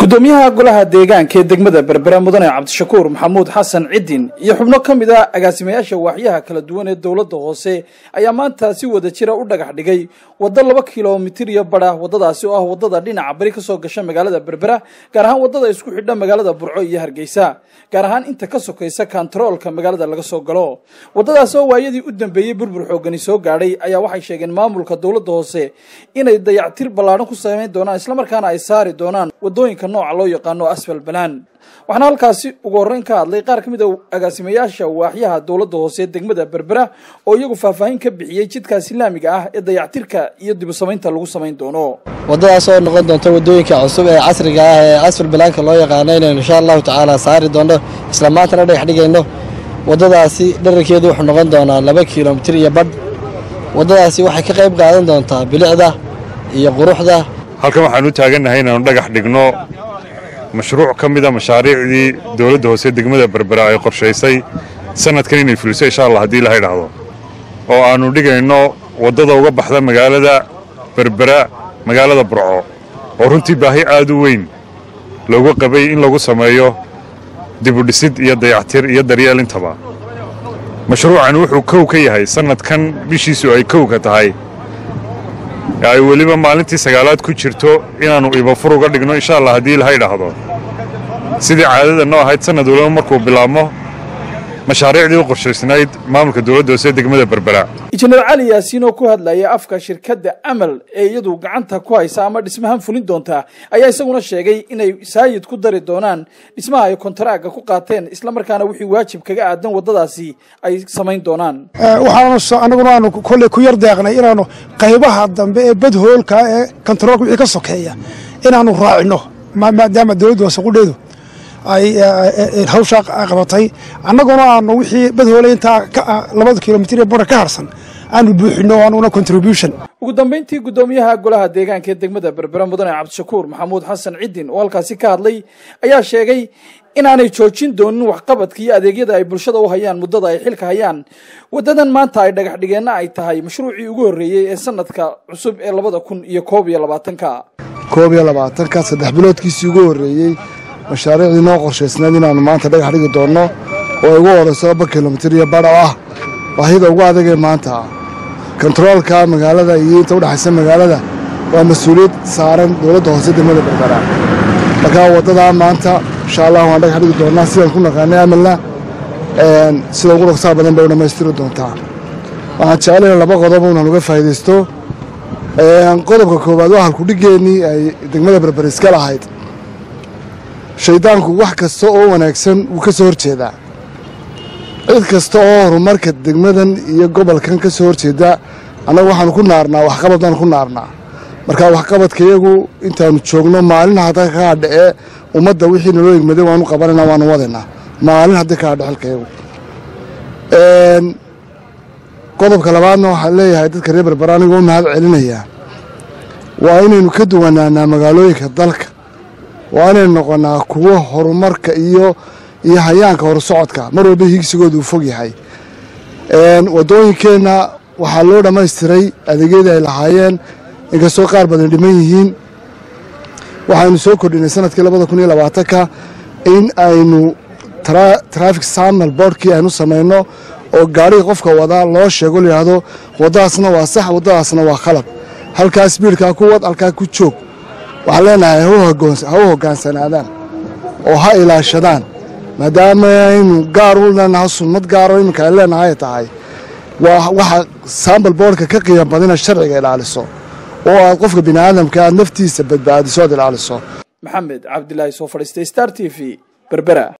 gudoomiyaha golaha deegaanka ee degmada berbera mudane cabdishakuur maxamuud xasan cidin iyo xubno ka mid a agaasimayaasha waaxyaha kala duwan ee dowladda hoose ayaa maanta si wada jira u dhagax dhigay waddo laba kilomitir iyo badha waddadaasi oo ah waddada dhinaca bari ka soo gasha magaalada berbera gaar ahaan waddada isku xidha magaalada burco iyo hargeysa gaar ahaan inta ka sokaysa kantaroolka magaalada laga soo galo waddadaas oo waayadii u dambeeyey burbur xoogani soo gaadhay ayaa waxay sheegeen maamulka dowladda hoose inay dayactir ballaadhan ku samayn doonaan islamarkaana ay saari doonaan waddooyinka nooca loo yaqaano asfal balaan waxaana halkaasi ugu horreyn ka hadlay qaar ka mid a agaasimayaasha waaxyaha dowladda hoose ee degmada berbera oo iyagu faahfaahin ka bixiyey jidkaas islaamiga ah ee dayactirka iyo dibu samaynta lagu samayn doono waddadaas oo noqon doonta waddooyinka cusub ee casriga ah ee asfal balaanka loo yaqaano inaynu insha allahu tacaala saari doonno isla maantana dhagax dhigayno waddadaasi dherarkeedu wuxuu noqon doonaa laba kilomitir iyo badh waddadaasi waxay ka qayb qaadan doontaa bilicda iyo quruxda halkan waxaan u taagannahay inaannu dhagax dhigno mashruuc ka mida mashaariicdii dowladda hoose degmada berbera ay qorshaysay sannadkan inay fuliso insha allah haddii ilaha idhaahdo oo aannu dhigayno waddada uga baxda magaalada berbera magaalada burco oo runtii baahi aad u weyn loogu qabay in lagu sameeyo dibudhisid iyo dayactir iyo daryeel intaba mashruucan wuxuu kow ka yahay sannadkan bishiisu ay kowka tahay ay weliba maalintii sagaalaad ku jirto inaannu ibafur uga dhigno insha allah haddii ilaha idhaahdo sidii caadada noo ahayd sannad waliba markuu bilaabmo mashaariicdii u qorshaysnayd maamulka dowladda hoose degmada berbera injineer cali yaasiin oo ku hadlaya afka shirkadda amal ee iyadu gacanta ku haysa ama dhismahan fulin doonta ayaa isaguna sheegay inay saayid ku dari doonaan dhismaha ay kontaraaga ku qaateen islamarkaana wixii waajib kaga aadan waddadaasi ay samayn doonaan waxaanu annaguna aanu kolley ku yar deeqnay inaannu qaybaha dambe ee badhoolka ee kontaroolka wixii ka sokeeya inaannu raacino maadaama dowladda hoose qudheedu ay hawshaa qabatay annaguna aanu wixii badhoolay intaa labada kilomitir ee bora ka harsan aanu buuxino anuguna contribution ugu dambayntii guddoomiyaha golaha deegaanka ee degmada berbera mudane cabdishakuur maxamuud xasan cidin oo halkaasi ka hadlay ayaa sheegay inaanay joojin doonin waxqabadka iyo adeegyada ay bulshada u hayaan muddada ay xilka hayaan waddadan maanta ay dhagax dhigeenna ay tahay mashruucii ugu horreeyey ee sanadka cusub ee labada kun iyo koob iyo labaatanka koob iyo labaatanka saddex biloodkiisii ugu horreeyey mashaariicdii noo qorshaysnayd inaannu maanta dhagax dhigi doonno oo ay ugu horayso laba kilomitir iyo badh oo ah baahida ugu adagee maanta kontaroolka magaalada iyo inta udhexaysa magaalada waa mas-uuliyad saaran dowladda hoose degmada berbera markaa waddadaa maanta insha allah waan dhagax dhigi doonnaa sidaan ku naqaanay amalna sida ugu dhaqsaha badan bay u dhammaystiri doontaa waxaan jeclayna laba qodob inaan uga faa'iidaysto qodobka koowaad waa halkudhigeennii ay degmada berber iska lahayd shaydaanku wax kasta oo wanaagsan wuu ka soo horjeedaa cid kasta oo horumarka degmadan iyo gobolkan ka soo horjeeda annagu waxaanu ku naarnaa waxqabad baanu ku naarnaa markaa waxqabadka iyagu intaanu joogno maalin hadda ka hadhacee ummadda wixii naloo egmaday waanu qabanayna waanu wadaynaa maalin haddii ka hadha xilka iyagu qodobka labaadna waxaan leeyahay dadka reer berbera anigoo mahad celinayaa waa inaynu ka duwanaanaa magaalooyinka dalka waa inaynu noqonnaa kuwo horumarka iyo iyo hayaanka horusocodka mar walba higsigooda uu fog yahay waddooyinkeenna waxaa loo dhammaystiray adeegyadii ay lahaayeen inkastoo qaar badan dhiman yihiin waxaynu soo kordhinay sanadkii labada kun iyo labaatanka in aynu traffic signal boardkii aynu samayno oo gaariga qofka wadaa loo sheego layidhaahdo waddadaasna waa sax waddadaasna waa khalad halkaa sbiidkaa ku wad halkaa ku joog waxaan leenahay ha u hoggaansanaadaan oo ha ilaashadaan maadaama aynu gaar u leenahay sunnad gaaro iminka ay leenahay tahay waa waxa sambal boorka ka qiimo badina sharciga ilaaliso oo aad qofka bini aadamka aad naftiisa badbaadiso aad ilaaliso maxamed cabdilaahi soo fadhiistay star t v berbera